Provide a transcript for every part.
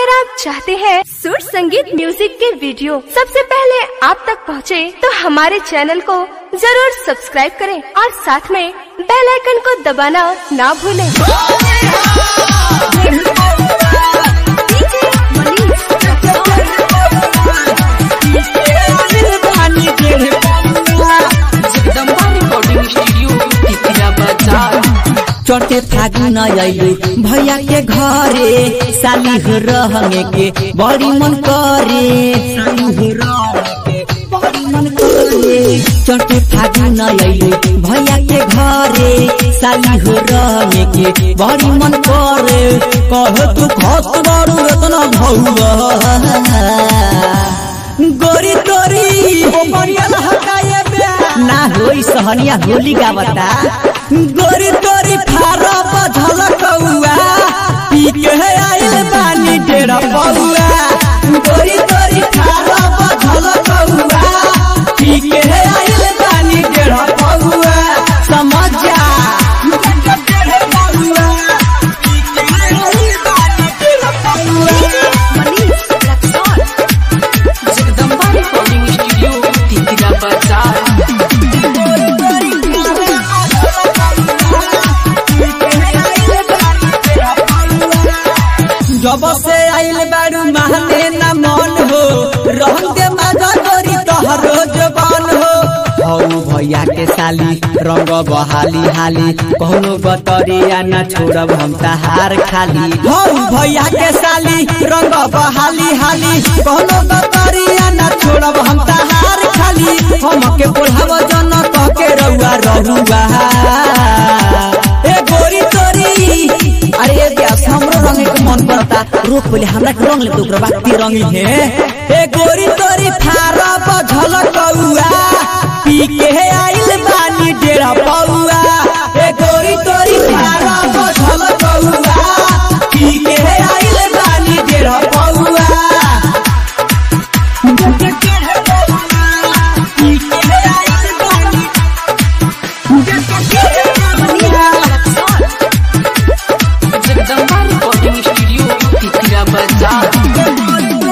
अगर आप चाहते हैं सुर संगीत म्यूजिक के वीडियो सबसे पहले आप तक पहुंचे, तो हमारे चैनल को जरूर सब्सक्राइब करें और साथ में बेल आइकन को दबाना ना भूलें। जगदम्बा रिकॉर्डिंग स्टूडियो तितिया बाजार चौथे फागुन अइलु भैया के घरे साली हो रहंगे के बड़ी मन करे साली हो रहंगे के बड़ी मन करे चौथे फागुन अइलु भैया के घरे साली हो रहंगे के बड़ी मन करे कह तू खत बड़ू इतना भौवा गोरी तोरी ना होई सहनिया होली गावता गोरी तोरी फारा बझल कौआ पी के आइल बानी डेरा पौआ गोरी तोरी फारा बझल कौआ पी के आइल बानी डेरा पौआ समझ जा जगदम्बा रिकॉर्डिंग स्टूडियो तितिया बाजार जब से आइल बारू महने न मन हो रहन के माजा गोरी तोहरो जबान हो हौ भैया के साली रंग बहाली हाली कौनो बतरिया न छोड़ब हम तहार खाली हौ भैया के साली रंग बहाली हाली कौनो बतरिया न छोड़ब हम तहार खाली हम के बोलाव जन कह के रउआ रहुआ ए गोरी तोरी अरे ये ब्यास हमरो रंगे के मन करता रोक पहले हमरा के रंग ले तो ओकरा बाद के रंगी है ए गोरी तोरी फारा बझल कौआ पी के आइल बानी डेरा पौआ ए गोरी तोरी फारा बझल कौआ पी के आइल बानी डेरा पौआ पी के आइल बानी जगदम्बा रिकॉर्डिंग स्टूडियो तितिया बाजार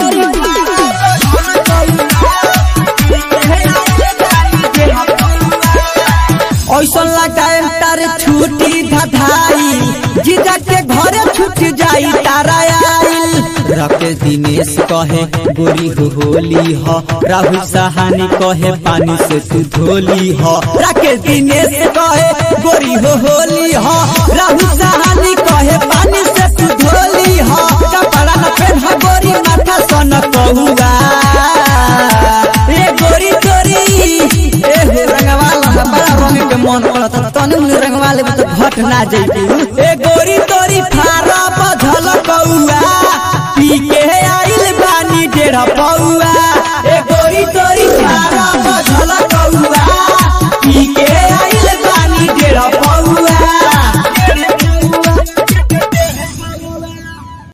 ऐसा लगाए तारे छुट्टी धधाई जीजा के घरे छूट जाई तारा आइल राकेश दिनेश कहे गोरी हो होली हो राहुल सहानी कहे पानी से तू धोली हो राकेश दिनेश कहे गोरी हो होली हो राहुल सहानी कहे पानी से तू धोली हो कपड़ा न पहन गोरी माथा सन कहुआ ए गोरी गोरी ए हो रंगवाला बड़ा रंग के मन करत तनु रंगवाले तो घट ना जइबू